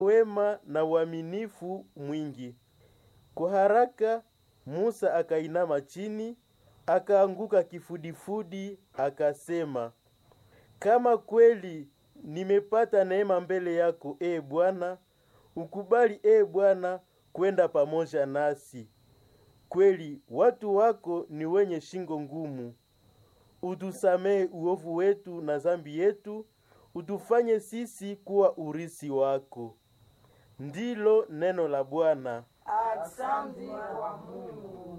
wema na uaminifu mwingi. Kwa haraka Musa akainama chini, akaanguka kifudifudi, akasema, kama kweli nimepata neema mbele yako, e Bwana, ukubali e Bwana kwenda pamoja nasi. Kweli watu wako ni wenye shingo ngumu. Utusamehe uovu wetu na zambi yetu, utufanye sisi kuwa urisi wako. Ndilo neno la Bwana. Asante kwa Mungu.